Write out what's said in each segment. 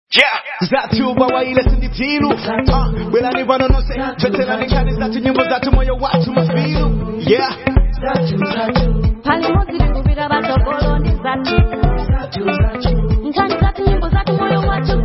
zatu bawaile sinditilu uh, belani vanonose chotelani kani zatu nyimbo zatu moyo watu mafilu yeah palimo zilikumbira batogolo ndi zatu nkhani zatu nyimbo zatu moyo watu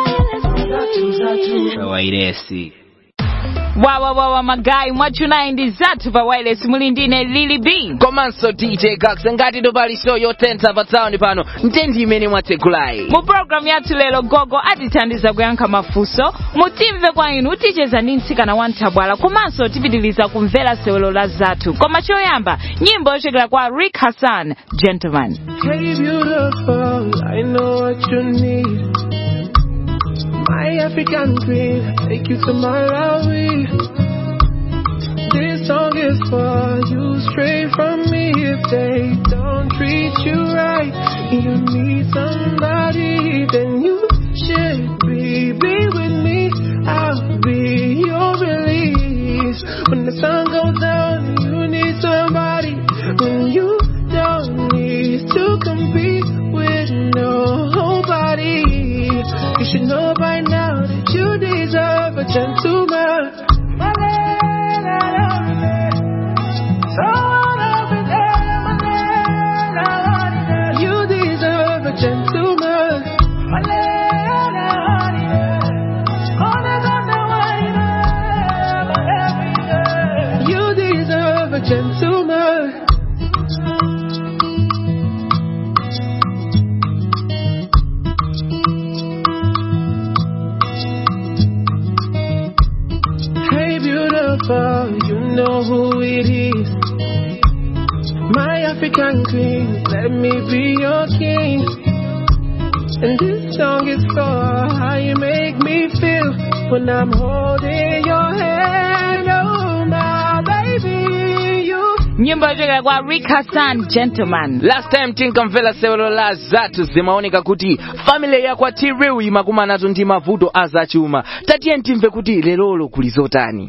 wairesi wawa wawa magayi mwachunayi ndi zathu pa wireless muli ndine lili b komanso dj gax ngati topali show yotentha pa tawuni pano ntendi imene mwatsegulayi mu programu yathu lero gogo atithandiza kuyankha mafunso mutimve kwa inu ticheza ndi mtsikana wa nthabwala komanso tipitiliza kumvera sewelo la zathu koma choyamba nyimbo yochokera kwa rick hassan gentleman Hey, beautiful, I know what you need. My African queen, take you to Malawi. This song is for you, straight from me. If they don't treat you right, you need somebody, then you should be, be with me. I'll be your release. When the sun goes down, you need somebody. When you don't need to compete with nobody. You should know by now that you deserve a gentleman. You deserve a gentleman. You deserve a gentleman. Hey, beautiful, you know who it is. My African queen, let me be your king. And this song is for how you make me feel when I'm holding your hand. Oh, my baby, you. nyimbo yochokera kwa rick hassan gentleman last time tinkamvera sewelo la zathu zimaoneka kuti family yakwa tiriu imakumanazo ndi mavuto azachuma tatiye timve kuti lelolo kuli zotani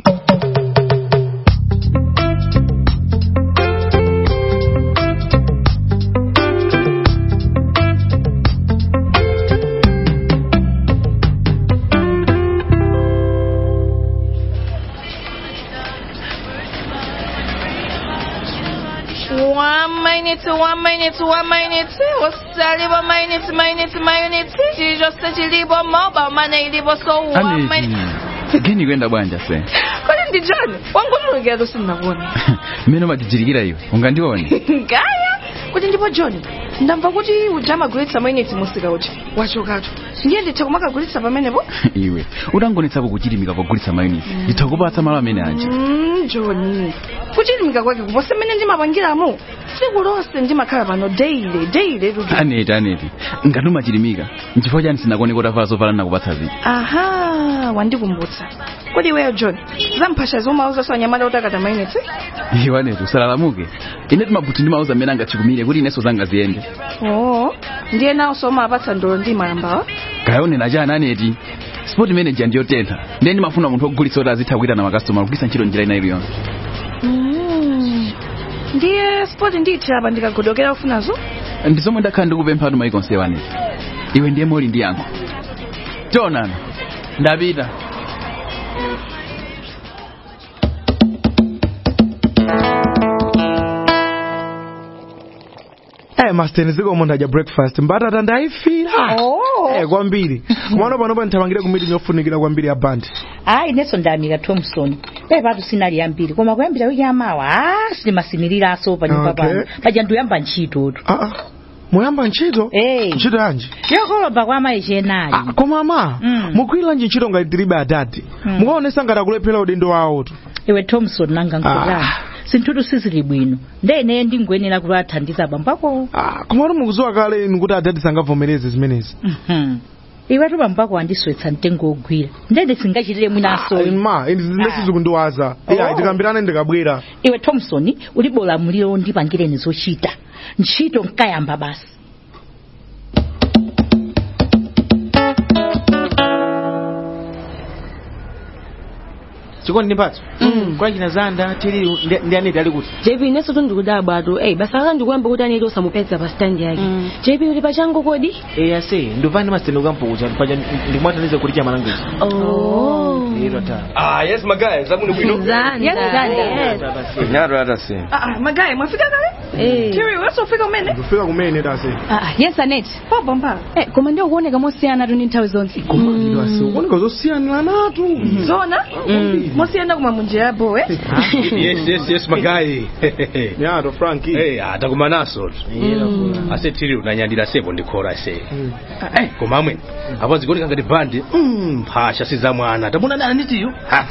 One minute, one minute, one minute. Usalibo minute, minute, minute. Chijose chilibo mobile money ilibo so one minute. geni kwenda bwanja se Kodi ndi John? Wangotulukira to sinakuona. mmene umatichirikira iwe ungandione Ngaya? Kuti ndipo John, ndamva kuti ujama gulitsa minute musika uchi. Wachokatu. Ndiye nditha kumakagulitsa pamenepo? iwe utangonetsapo kuchilimika pogulitsa mayuniti nditha kupatsa malo amene aja Mm, John. Kuchilimika kwake kuposa mmene ndimapangiramo. Tsiku lonse ndimakhala pano daily, daily rudu. aneti aneti ngati umachilimika nchifukwa chani sinakone kotavala zovala nakupatsa zija Aha, wandikumbutsa. Kodi iweyo John, zamphasha zomauza so anyamata utakata minutes? iwe aneti usalalamuke ine timabuti ndimauza amene angachikumire kuti inenso zanga ziyende Oh, ndiye nawo soma apatsa ndolo ndi malambawa. kayonena chani aneti sport manager ndiyotentha ndiye ndimafuna munthu wogulitsa kuti azitha kuita na makastoma kugwiritsa ntchito njira ina iliyonse Mm. Ndiye sport ndiyithira apa ndikagodokera ufunazo? ndi zomwe ndakhala ndikupempha atu maiko nsewa aneti iwe ndiye moli ndi yankho tionana ndapita Eh, master zikomo ndadya breakfast mbatata ndayifira eh, kwambiri kumano panopa nthamangire kumiti yofunikira kwambiri ya bandi hayi inenso ndayamika thompson dai patu sinali yambiri koma kuyambira wiki yamawa a sindimasimiriranso pa nyumba Okay. pano paja ndiyamba ntchitotu ah, ah. muyamba ntchito Eh. ntchito yanji yokolopa kwa amayi chenali ah, koma ama Mm. mugwiranji ntchito ngati tilibe adadi Mm. mukaonesa ngati akulephera udindo wawotu iwe thompson nanga nkutani Ah. sinthutu sizili bwino ndene ndingoyenera kuti athandiza abambako ah, komatu mukuziwa kale inu kuti adadi sangavomereze zimenezi Mhm. iwetu bambako andiswetsa mtengo ogwira ndende singachitire mwinaso Ah, ma ine sizikundiwaza Oh. iya tikambirane ndikabwera iwe thompson ulibe ulamuliro ndipangireni zochita ntchito nkayamba basi chikondi ndi mphatso kwa china zanda tiriu ndi aneti ali kuti jp inenso tundikudabwa tu eyi basa langa ndikuyamba kuti aneti osamupeza pa stand yake jp uli pachangu kodi eya se ndupani masitendo kampukucha paja ndikumwataniza kuti chamalanguzi iro ta Ah, yes, magayi, zabuni bwino. Nyaro atase. Ah, magayi mwafika kale tiri wesofika umene kufika kumene tase Ah, yes aneti popo mpaka eh, koma ndiwo kuoneka mosiyana tu ndi nthawi zonse ase ukuoneka zosiyanira natu zona mosiyenda kumwa munjira yabowe Yes, yes, yes, magayi. yato franki Hey, atakumanaso. Ase tiri unanyandira sepo ndikora se. Eh, koma amwe. Apo zikoti kangati bandi. Mm, phasha siza mwana. Tamuna nani nitiyo?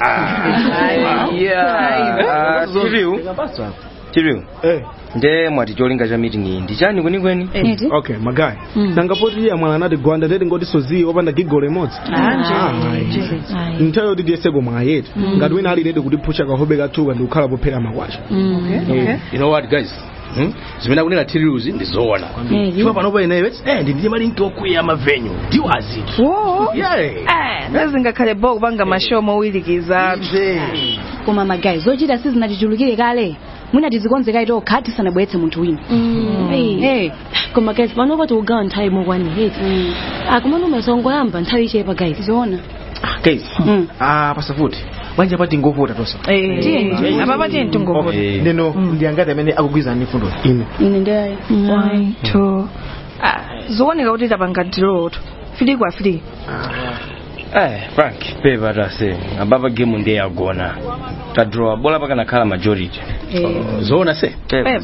Ah, tiriu tiriu nde mwati cholinga cha meeting iyi ndi chani kwenikweni okay magayi nanga poti iye amwana anati gwanda ndeti ngoti soziyi opanda gigolo imodzi nthawi yoti tiyeseko mwayetu ngati wina ali redi kutipusha kahobe kathuka ndi kukhala pophera makwacha You know what guys? Hmm? zimene akunena tiriuzi ndizoona chifukwa panopo inewe eh ndindiye malinki okwiya mavenyu ndiwo azitu Eh, nezingakhale bo kupanga mashow mowirikiza koma magayi zochita sizinatichulukire kale mwina tizikonzeka tokha tisanabweretse munthu wina Hey. koma guys panopo tikugawa nthawi mokwani heti akumana umasongoyamba nthawi ichepa guys zoona guys ah pasafuti bwanja pati ngovota tosa apapa tiye mtungovota ndeno ndiyangati amene akugwizana fundo ine ine ndayo one two Ah, zooneka kuti tapanga diloto fili kwa fili eh frank pepa atase ababa game ndiye yagona tadraw bola pakanakhala majority zoona se pepa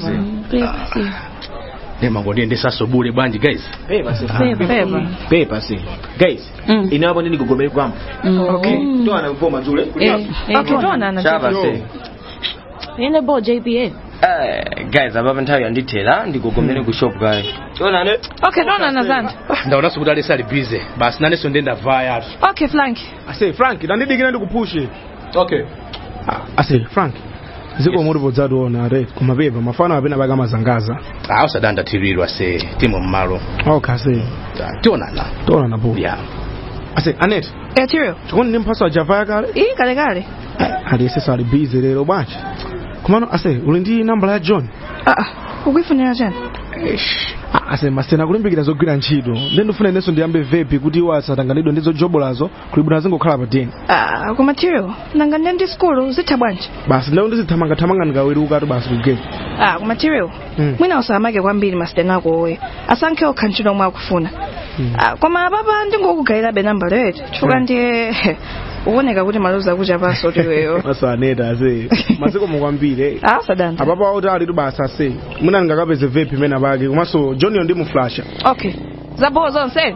nemango ndiyendesaso bule bwanji guys pepa se pepa pepa se guys ine apo ndi ndigogomere kwamba okay toana mvoma dzule akutona chapa se ine bo jpa eh guys ababa nthawi yandithera ndigogomere ku shop kaye tionane okay tonana zanda ndaonanso kuti alesi ali busy basi nanenso ndenda vaya atu okay frank ase frank ndandidikira ndikupushe okay ase frank ziko muri podzationa re kumapepa mafano apena pakamazangaza ah usadanda tirirwa se timo mmalo okay ase tionana tonana po yeah ase anet eh tiriu chikondi ndi mphaso ajava yakale iyi kale kale aliyesesa ali busy lero bwanji komano ase uli ndi nambala ya john ah ukuifunira chani Ah, ase masena kulimbikira zogwira ntchito ndi ndifuna inenso ndiyambe vepi kuti iwo asatanganidwe ndi zojobolazo kulibwino zingokhala pa deni ah koma tiriu nanga ndi ndi skulu zitha bwanji basi ndawo ndizithamangathamanga ndikaweruka tu basi kugeti ah koma tiriu Mm. mwina usamake kwambiri masitena ako owe asankhe okha ntchito omwe akufuna ah koma apapa ndingokugayirabe nambala yetu chifukwa ndiye ukuoneka kuti maluzi akucha paso tiweyo asaneta ase masiko mukwambire ah sadanda apapo auti ali tu basi ase mwina ndingakapeze vepi mena pake komanso johniyo ndimuflasha okay zabowo zonse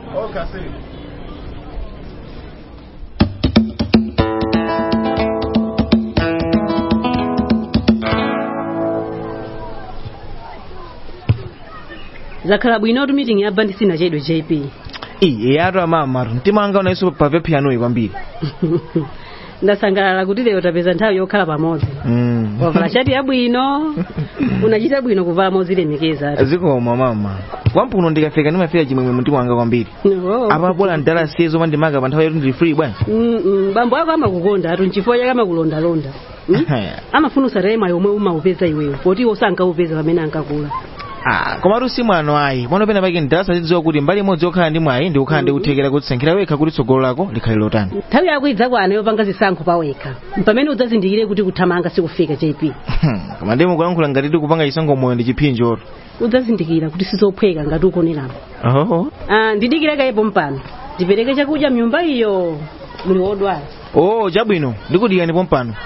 zakhala bwino tu meeting yabva ndisina chedwe jp iyi eyatu amamatu mtima wanga unaiso pa vepi yanuyi kwambiri ndasangalala kuti lero tapeza nthawi yokhala pamodzi wavala shati yabwino unachita bwino kuvala mozilemekeza zikoma mama kwampuno ndikafika ndimafika chimwemwe mtima wanga kwambiri apa bola ndala siyezo pandimaka pa nthawi yoti ndili free bwana bambo ako amakukonda atu nchifukwa chake amakulondalonda Mm? amafuna usatayema yomwe umaupeza iweyo poti iwo sankaupeza pamene ankakula Ah, komatu si mwano ayi pano pena pake ndalasazidziwa kuti mbali imodzi yokhala ndi mwayi ndi kukhala ndi kuthekera kudzisankhira wekha kuti tsogolo lako likhale lotani nthawi yako idzakwana yopanga zisankho pawekha pamene udzazindikire kuti kuthamanga sikufika jp koma ndi mukulankhula ngati tikupanga chisankho moyo ndi chiphinjo udzazindikira kuti sizophweka ngati ukoneramo oh ah, ndidikire kayepo mpano ndipereke chakudya mnyumba iyo muli wodwala oh chabwino ndikudikira ndipo mpano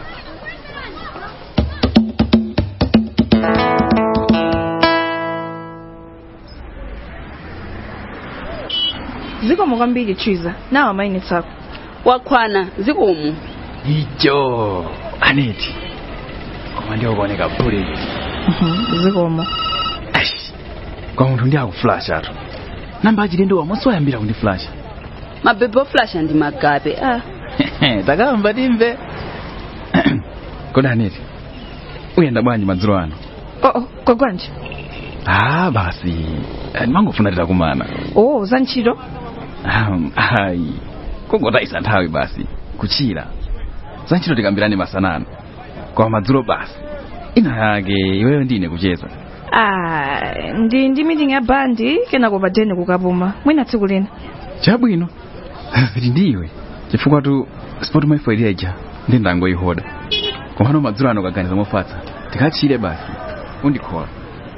zikomo kwambiri chiza nawa mainitsi ako wakwana zikomo icho aneti koma ndikuoneka bule zikomo kwa munthu ndi akuflasha atu namba achilendo wamonso wayambira kundiflasha mabebe oflasha ndi magabe ah. takamba timve kodi aneti uyenda bwanji madzulo ano oh, oh, kwagwanji ah basi eh, ndimangofuna titakumana oh za ntchito Um, ayi kungotayisa nthawi basi kuchira za ntchito tikambirane masanano kwa madzulo basi ina yake iweyo ndine kucheza Ah, ndi ndi meeting ya bandi kenako padeni kukapuma mwina tsiku lina chabwino kuti ndiwe chifukwa tu sport maifoili ija ndi ndangoyihoda komano madzulo ano kaganiza mofatsa tikachire basi undikhola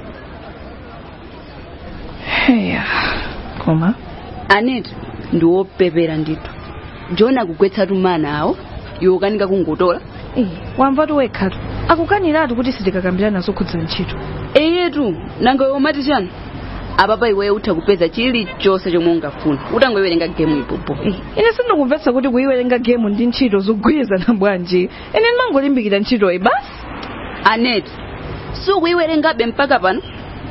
heya koma aneti ndiwopepera ndithu jona akugwetsatu mana awo iwe ukanika kungotola wamvatu wekhatu akukaniratu kuti sitikakambirana zokhudza ntchito eyetu nanga iwe umati chani apapa iweyo utha kupeza chilichonse chomwe ungafuna utangoiwerenga gemu ipopo ine sindikumvetsa kuti kuyiwerenga gemu ndi ntchito zogwirizana bwanji ine ndimangolimbikira ntchitoyi basi aneti sukuyiwerengabe mpaka pano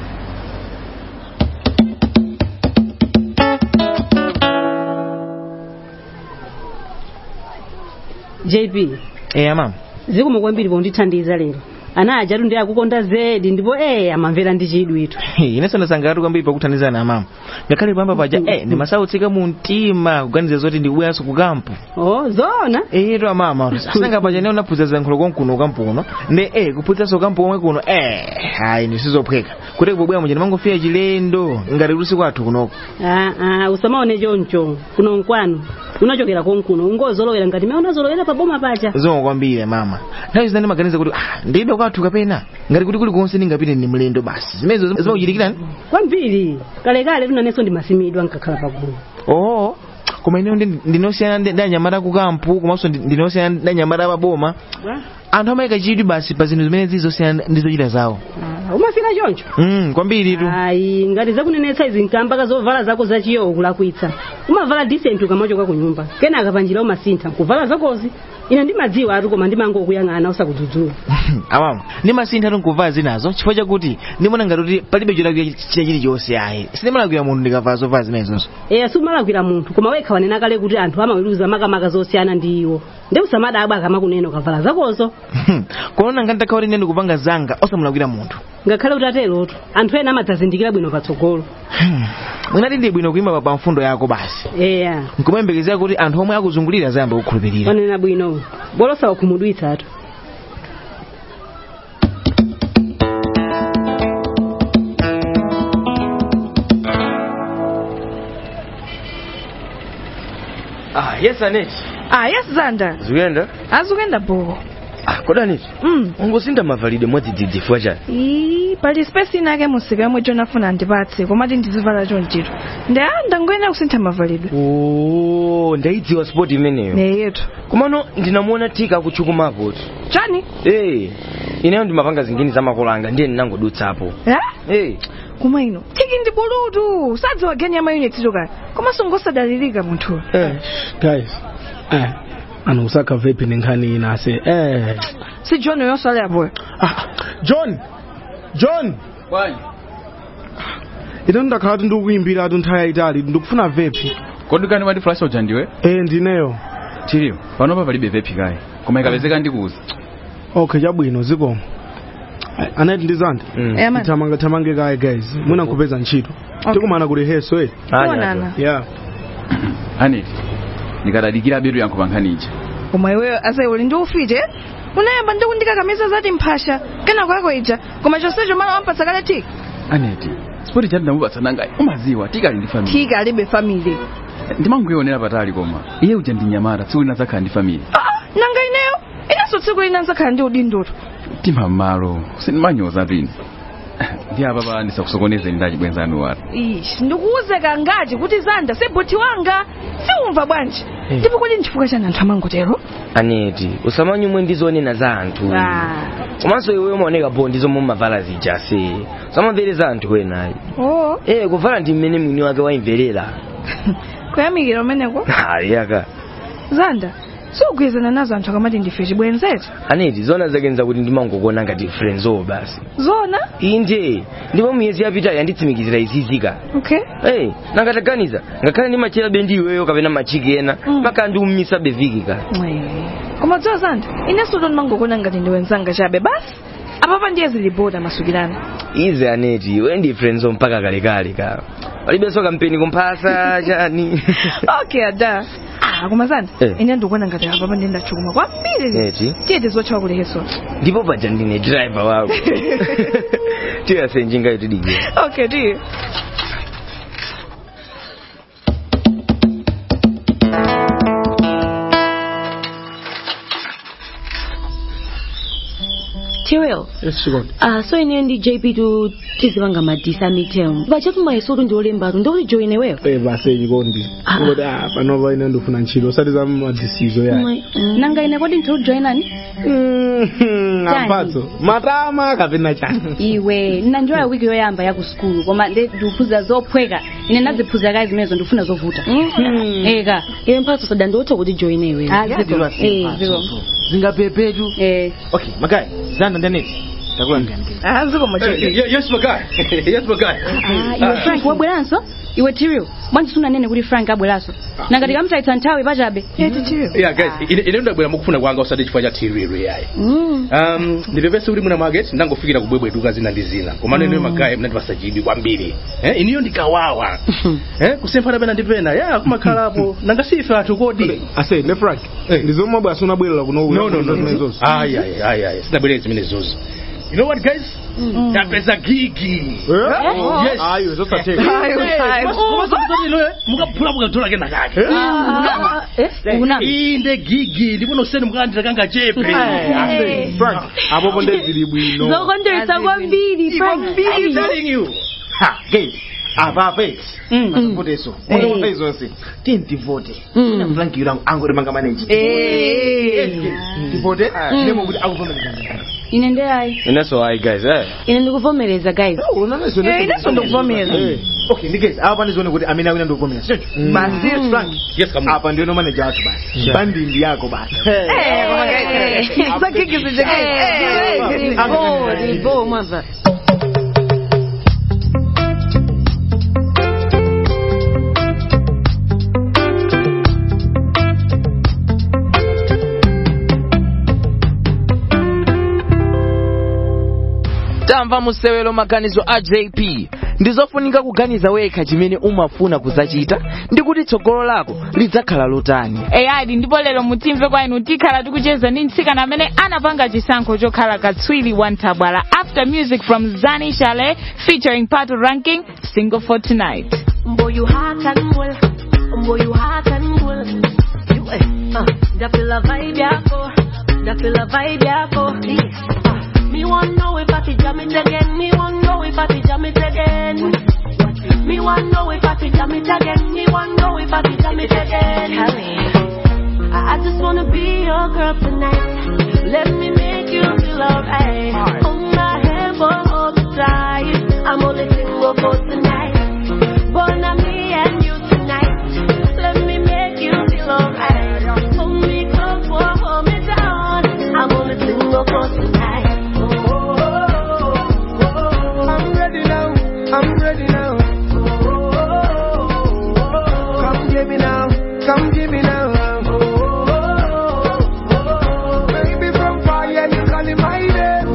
jp eya mama zikomo kwambiri pondithandiza lero ana ajatu ndi akukonda zedi ndipo eh amamvera ndi chidwi itu inenso ndasangalatu kwambiri pakuthandizana mama ngakhale pamba paja eh ndimasautsika mu mtima kuganiza zoti ndikubweranso ku kampu oh zona eyetu amama asanga paja ne unaphunzira ziyankhulo konkuno kampu kuno ndi eh kuphunziranso kampu komwe kuno eh hayi ndisizophweka kuti kubwera muja ndimangofika chilendo ngati kuti kwathu kunoko ah ah usamaone choncho kuno nkwanu unachokera konkuno ungozolowera ngati mea unazolowera pa boma pacha zomwe kwambiri mama nthawi zina ndimaganiza kuti ah ndibe kwathu kapena ngati kuti kulikonse ndingapite ndi mlendo basi zimenezo zimakuchitikirani kwambiri kalekale tunanenso ndimasimidwa nkakhala pagulu oh koma ineyo ndinosiyana ndi anyamata ku kampu komanso ndinosiyana ndi anyamata paboma anthu amayika chidwi basi pa zinthu zimene zizosiyana ndi zochita zawo umafika choncho mm, kwambiri tu ayi ngati zakunenetsa izi nkambaka zovala zako zachiyowo kulakwitsa umavala decent ukamachoka ku nyumba kenaka panjira umasintha kuvala zakozi ine ndimadziwa atu koma ndimangokuyang'ana usakudzudzula amama ndimasintha tunkuvala zinazo chifukwa chakuti ndimona ngati kuti palibe cholakwira china chilichonse ayi sindimalakwira munthu ndikavala zovala zimenezozo eya sumalakwira munthu koma wekha wanena kale kuti anthu amaweruza makamaka zosiyana ndi iwo ndi usamadabwa akamakunena ukavala zakozo kono ngati ndakhala kuti ine ndikupanga zanga osamulakwira munthu ngakhale kuti aterotu anthu ena amadzazindikira bwino patsogolo mwinati ndi bwino kuyima pa mfundo yako basi eya nkumayembekezera kuti anthu omwe akuzungulira azayamba kukhulupirira wanena bwino bolosa wakhumudwitsa atu ah yes aneti ah yes zanda zikuyenda azikuyenda boko ah koda aneti mm. ungosinda mavalidwe mwadzidzidzi chani ii pali space inake musika yomwe jonafuna ndipatse komati ndizivala chonchito ndi a ndangoyenera kusintha mavalidwe oh ndaidziwa sport imeneyo neyetu komano ndinamuona tika akutchukumapo chani eh ineyo ndimapanga zingine za makolo anga ndiye ndinangodutsapo eh eh koma ino tiki ndi bulutu sadziwa geni ya mayunitito kaya komanso ngosadalirika munthu eh guys eh ano usaka vipi ni nkhani inase eh si john yonso ali apoyo ah john john bwanyi ine ndakhala kuti ndikuyimbira atu nthawi yayitali ndikufuna vepi kodi kani mati flash uja ndiwe eh ndineyo chiriyo panopa palibe vepi kayi koma ikapezeka ndikuuza okay chabwino zikomo anati ndizandi Yeah, man. tamange tamange kaye guys mwina nkupeza ntchito Okay. tikumana kuti heso eh Tionana. yeah aneti ndikadadikira bedu yankho pa nkhani ija koma iweyo asayi uli ndi ufite unayamba ndi kundikakamiza zati mphasha kenako yako ija koma chonsecho mala wampatsa kale tiki aneti spoti chati ndamupatsa nangayi umaziwa tikali ndi famili tiki alibe family ndimanguyionera patali koma iye uja ndi nyamata tsiku lina zakhala ndi famili ah nanga ineyo inenso tsiku lina nzakhala ndi udindoto tima mmalo sindimanyoza pini ndi apa pa ndisakusokonezeni ndachibwenzanu watu ishi ndikuuze kangati kuti zanda seboti wanga siumva bwanji ndipo kodi nchifukwa chani anthu amangotero aneti usamanyumwe ndizonena za anthu komanso iwe umaoneka bo ndizo mumavala zija se usamamvere za anthu enayi oh eh kuvala ndi mmene mwini wake waimverera kuyamikira umeneko ayaka zanda siugwizana nazo anthu akamati ndife chibwenzeti aneti zona zakenza kuti ndimangokona ngati friendso basi zona inde ndipo miyezi yapitayi yanditsimikizira izizika okay hey, nangataganiza ngakhale ndimachera bendi iweyo kapena machiki ena mpaka ndiumisa beviki ka koma dziwa zanda inenso ndimangokona ngati ndi wenzanga chabe basi apapa ndiye ziliboda masukirana ize aneti iwe ndi friendso mpaka kalekale ka palibenso kampeni kumphasa chani okay ada ah kumazana Eh. ine ndikuona ngati apa pande ndachukuma kwambiri eti tiyete zochawa kuleheso ndipo paja ndine driver wako tiyasenjingayo tidikira okay tiye Tiriel, Yes, Chikondi. uh, so ine ndi JP tu tizivanga madisa midterm vachakuma isotu ndiolembatu ndikuti join iweyo Eh, base Chikondi. Ngoti ah panova ine ndofuna ntchito osati za madisizo yayi. nanga ine kodi ndiujoinani Amphatso. Matama kapena chani. iwe nanjoya wiki yoyamba ya ku skulu koma nde ndikuphunzira zophweka ine ndaziphunzira kayi zimenezo ndifuna zovuta eka iwe mphatso sada ndiotha kuti join iweyo Ah, ziko. Eh, ziko. zingapepetu okay magai zanda ndaneti takulandirani ah ziko yes magai yes magai Ah, iwe frank wabweranso iwe tiriel bwanji sunanene kuti frank abweranso nangati kamtaitsa nthawi pachabe yeah guys ine ine ndabwera mukufuna kwanga usati chifukwa cha tiriri yayi Mm. um ndipepese kuti mwina mwake ndangofikira kubwebweduka zina ndi zina koma nene magayi mnandipasa chidwi kwambiri eh iniyo ndikawawa eh kusemphana pena ndi pena ya kumakhalapo nanga sife athu kodi Ase ne Frank. Ndizomwe bwasi unabwerera kuno. no no no no ayi ayi ayi ayi sidabwerera zimene zozo you know what guys tapeza gigi yes Ayo zosateka. mukaphula mukatola kena kake inde gigi ndipo noseni mukalandira kanga chepe Frank, apo ponde zili bwino. zokondweretsa kwambiri frank I'm telling you ha guys apa apa eti akapoteso unopa izonse tiye ndivote ina frank yulangu angori manga maneji ndivote ndemo kuti akuvomereza ine ndeyayi ineso ayi guys eh ine ndikuvomereza guys Eh, ineso ndikuvomera okay ndi guys apa pandizione kuti amene akuyenda ndikuvomera sicho basi yes frank yes kamu apa ndiyo manager wathu basi bandindi yako basi mwabva tamva musewero maganizo a jp ndizofunika kuganiza wekha chimene umafuna kuzachita ndi kuti tsogolo lako lidzakhala lotani eyadi ndipo lero mutimve kwa inu tikhala tikucheza ndi mtsikana amene anapanga chisankho chokhala katswiri wa nthabwala after music from zani shale featuring pato ranking single for tonight Boy, you hot and cool. Boy, you hot and cool. You, eh, uh, that feel a vibe, yeah, go. That feel a vibe, yeah, go. Uh, me want know if I fi jam it again. Me want know if I fi jam it again. Me want know if I fi jam it again. Me want know if I fi jam it again. I, I just wanna be your girl tonight. Let me make you feel alright. Hold my hand for all the time. I'm only single for tonight. But not me and you tonight. Let me make you feel alright. Hold me close or hold me down. I'm only single for tonight. I'm ready now. I'm ready now. Come get me now. Come get me now. Baby from fire, you calling my name.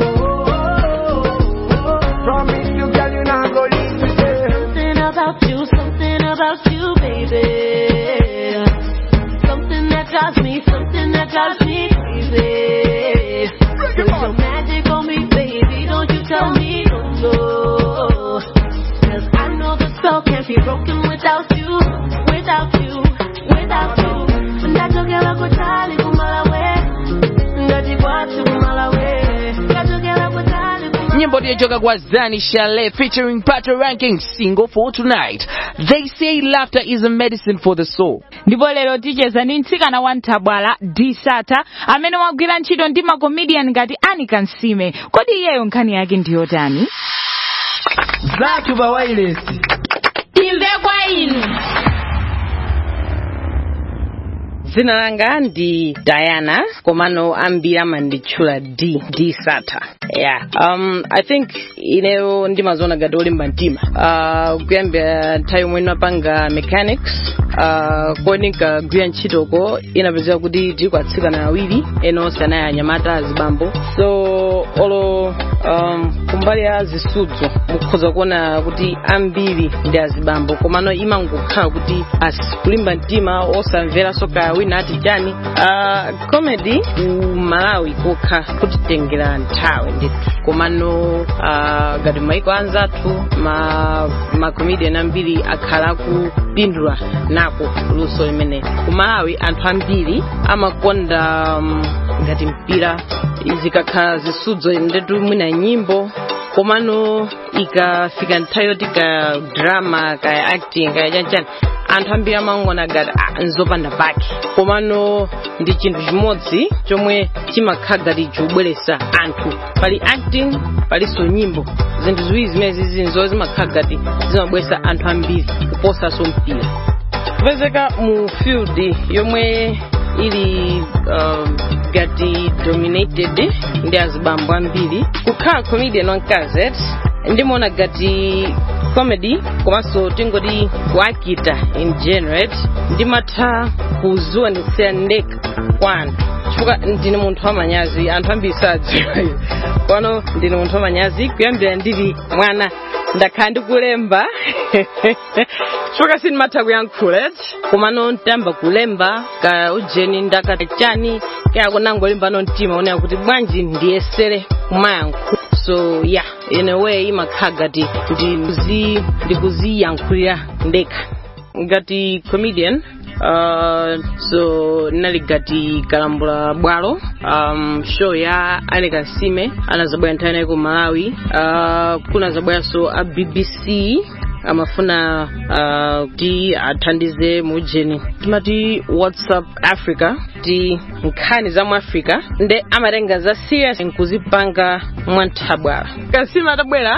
Promise you, girl, you not go leave me there. Something about you, something about you, baby. Something that drives me, something that drives me crazy. Put your magic on me, baby. Don't you tell me no, no. Cause I know the spell can't be broken without you, without you, without you. Ndachokera kutali kumalawe, ndachikwatu kumalawe. Ndachokera kutali kumalawe. nyimbo ndiyochoka kwa zani shale featuring pato ranking single for tonight they say laughter is a medicine for the soul ndipo lero ticheza ndi mtsikana wa nthabwala disata amene wagwira ntchito ndi makomedian ngati anika nsime kodi iyeyo nkhani yake ndiyotani zathu pa wireless timve kwa inu dzina langa ndi diana komano ambiri amanditchula d d sata yeah um i think ineyo ndimaziona ngati olimba mtima uh, kuyambira nthawi yomwe ndinapanga mechanics uh, kodi nkagwira ntchitoko inapezeka kuti tili kwa atsikana awiri ena onse anayi anyamata azibambo so olo um, kumbali ya zisudzo mukhoza kuona kuti ambiri ndi azibambo komano imangokhala kuti asi kulimba mtima osamvera soka wina ati chani uh, comedy ku malawi kokha kutitengera nthawi ndithu komano uh, ngati maiko anzathu ma, ma comedian ambiri akhala akupindula nako luso limene ku malawi anthu ambiri amakonda um, ngati mpira zikakhala zisudzo ndetu mwina nyimbo komano ikafika nthawi yoti ka drama ka acting kaya chanchani anthu ambiri amangona ngati ah, nzopanda pake komano ndi chinthu chimodzi chomwe chimakhala ngati chikubweretsa anthu pali acting palinso nyimbo zinthu ziwiri zimene zizinzo zimakhala ngati zimabweretsa anthu ambiri kuposanso mpira kupezeka mu field yomwe ili um, ngati dominated ndi azibambo ambiri kukhala comedian wankazet ndimaona ngati comedy komanso tingoti kuakita in general ndimatha kuziwonetsera ndekha kwa anthu chifukwa ndine munthu wamanyazi anthu ambiri sadziwa pano ndine munthu wamanyazi kuyambira ndili mwana ndakhala ndikulemba chifukwa sindimatha kuyankhula komano ntayamba kulemba ka ujeni ndakachani kaya nangolemba no mtima onera kuti bwanji ndiyesere kumayankhula so yeah in a way imakhala ngati ndikuzi- ndikuziyankhulira ndekha ngati comedian uh, so nali ngati kalambula bwalo um, show ya aleka nsime anazabwera nthawi nayi ku malawi uh, kunazabweranso a bbc amafuna uh, kuti athandize mujeni timati whatsapp africa ti nkhani za mu africa nde amatenga za serious nkuzipanga mwanthabwala kasima atabwera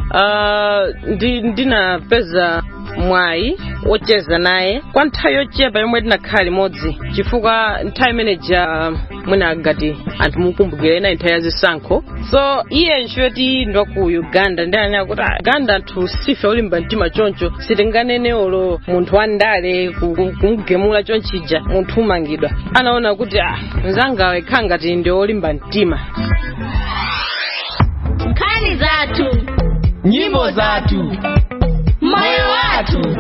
uh, ndi ndinapeza mwayi wocheza naye kwa nthawi yochepa yomwe tinakhala limodzi chifukwa nthawi imeneja mwina ngati anthu mukumbukire nayi nthawi ya zisankho so iye nchoti ndi waku uganda ndi anena kuti "Ah, uganda anthu sife olimba mtima choncho sitinganene olo munthu wandale ku- ku- kumugemula chonchija munthu umangidwa anaona kuti ah mzangawe khala ngati ndi olimba mtima nkhani zathu nyimbo zathu moyo wathu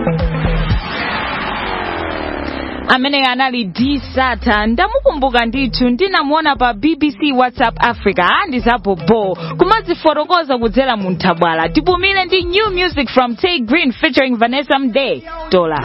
amene anali d sata ndamukumbuka ndithu ndinamuona pa bbc whatsapp africa andizapopo kumazifotokoza kudzera mu nthabwala tipumire ndi new music from tay green featuring vanessa mdee tola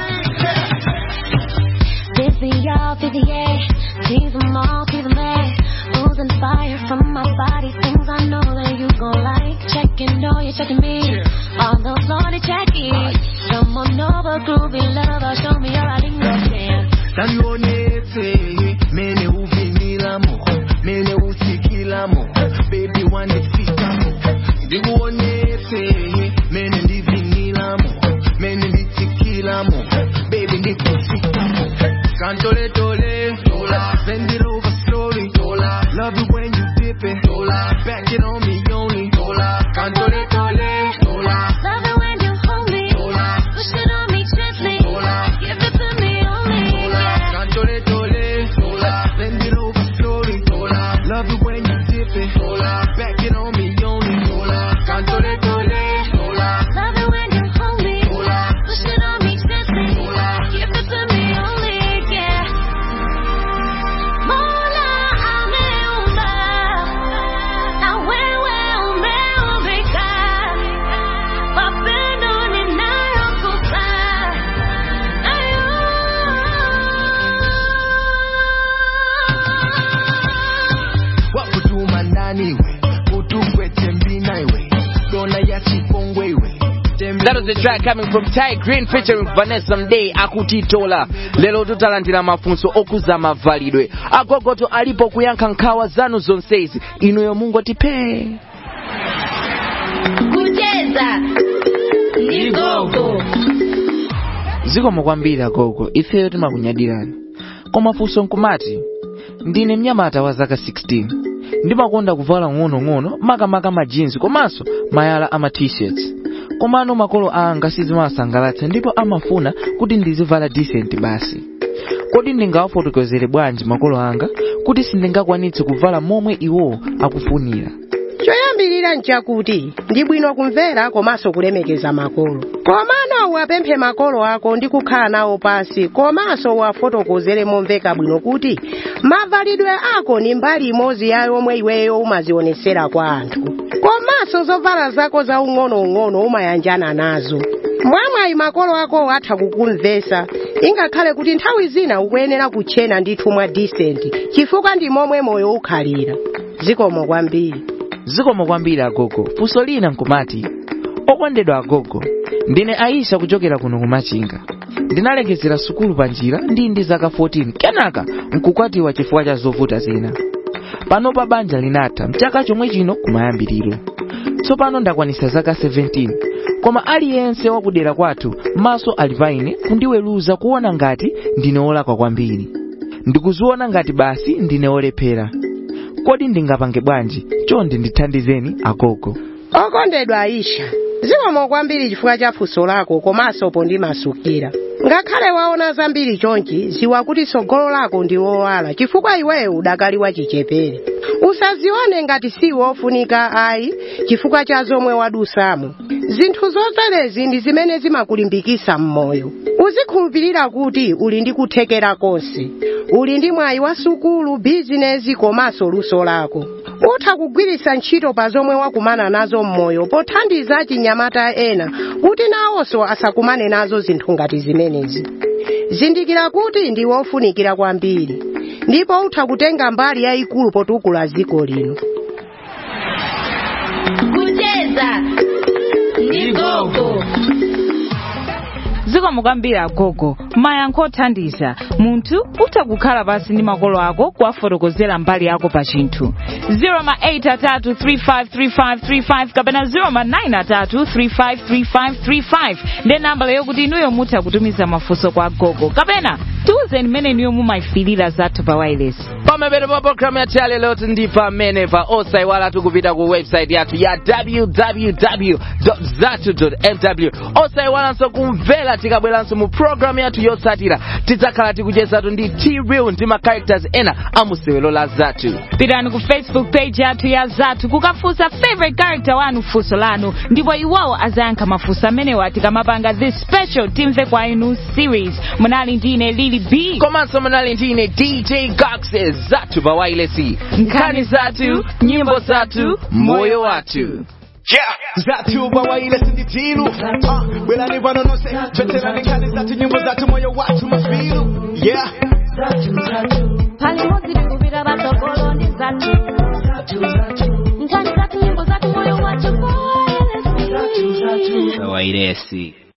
Busy y'all, busy yeah. Tease them all, tease them back. Oozing fire from my body. Things I know that you gon' like. Checking, know you're checking me. All those lonely checkies. Come on over, groovy lover. Show me your lingo dance. Tanionete, mene uvinilamo, mene usikilamo, baby wanifitamo. Ndikuonete, mene ndivinilamo, mene nditikilamo, baby ndikufikamo. Cantole tole, dola, send it over slowly, dola. Love it when you dip it, dola. Back it on me only, dola. Cantole tole, dola. Love it when you hold me. Push it on me gently. Give it to me only. Yeah. Cantole tole, dola. Send it over slowly, dola. Love it when you dip it, dola. Back it on me only, dola. Cantole tole, dola. Love it when you hold me. Push it on me gently. Give it to me only. Yeah. Mola ameumba na wewe umeumbika. Mapendo ninayokupa wakutuma ndani iwe utungwete mbina iwe dona ya chipongwe iwe That was the track coming from Ty Green featuring Vanessa Mdee akutitola lero tutalandira mafunso okuza mavalidwe agogoto alipo kuyankha nkhawa zanu zonsezi inuyo mungu atipe kucheza ni gogo zikomo kwambiri agogo ifeyo timakunyadirani koma funso nkumati ndine mnyamata wa zaka 16 ndimakonda kuvala ng'onong'ono makamaka majinsi komanso mayala ama t-shirts komano makolo anga sizimawasangalatsa ndipo amafuna kuti ndizivala decent basi kodi ndingawafotokozere bwanji makolo anga kuti sindingakwanitse kuvala momwe iwo akufunira choyambirira nchakuti ndi bwino kumvera komanso kulemekeza makolo komano uwapemphe makolo ako ndi kukhala nawo pasi komanso uwafotokozere momveka bwino kuti mavalidwe ako ni mbali imodzi ya yomwe iweyo umazionesera kwa anthu komanso zovala zako za ung'onoung'ono umayanjana nazo mwamwayi makolo ako atha kukumvesa ingakhale kuti nthawi zina ukuyenera kutchena ndithu mwa decent chifukwa ndi momwe moyo ukhalira zikomo kwambiri zikomo kwambiri agogo funso lina nkumati okondedwa agogo ndine aisha kuchokera kuno kumachinga ndinalekezera sukulu pa njira ndi ndi zaka 14 kenaka nkukwatiwa chifukwa cha zovuta zina pano pa banja linatha mchaka chomwe chino kumayambiriro tsopano ndakwanisa zaka 17 koma aliyense wakudera kwathu maso ali paine kundiweruza kuona ngati ndine wolakwa kwambiri ndikuziona ngati basi ndine wolephera kodi ndingapange bwanji chonde ndithandizeni agogo okondedwa aisha zikomo kwambiri chifukwa cha funso lako komanso pondimasukira ngakhale waona zambiri chonchi ziwa kuti tsogolo lako ndi wowala chifukwa iweyo udakali wachichepere usazione ngati si wofunika ayi chifukwa cha zomwe wadusamo zinthu zoterezi ndi zimene zimakulimbikisa m'moyo uzikhulupirira kuti uli ndi kuthekera konse uli ndi mwayi wa sukulu bizinezi komanso luso lako utha kugwiritsa ntchito pa zomwe wakumana nazo m'moyo pothandiza chinyamata ena kuti nawonso asakumane nazo zinthu ngati zimenezi zindikira kuti ndi wofunikira kwambiri ndipo utha kutenga mbali yayikulu potukula dziko lino kucheza ndi gogo zikomo kwambiri agogo mayankho othandiza munthu utha kukhala pasi ndi makolo ako kuwafotokozera mbali yako pa chinthu 083353535 kapena 093353535 ndi nambala yokuti inuyo mutha kutumiza mafunso kwa agogo kapena tiwuzeni mmene inuyo mumayifirira zathu pa wireless pamene pa programu yathu ya lero ndi pamene pa osayiwala tikupita ku website yathu ya www zatu mw osayiwalanso kumvera tikabweranso mu programu yathu yotsatira tidzakhala tikuchezatu ndi t-real ndi ma characters ena amusewero la zathu pitani ku facebook page yathu ya zathu kukafunsa favorite character wanu funso lanu ndipo iwowo azayankha mafunso amenewa tikamapanga this special timve kwa inu series munali ndine lili b komanso munali ndine dj gax zathu pa wailesi nkhani zathu nyimbo zathu moyo wathu Yeah, zatu bawaile sinditilu uh, Belani pano nose Veterani kani zatu nyimbo zatu moyo watu mafilu Yeah pali modzi tikupita patsogolo ndi zathu nkhani zathu nyimbo zathu moyo wathu wailesi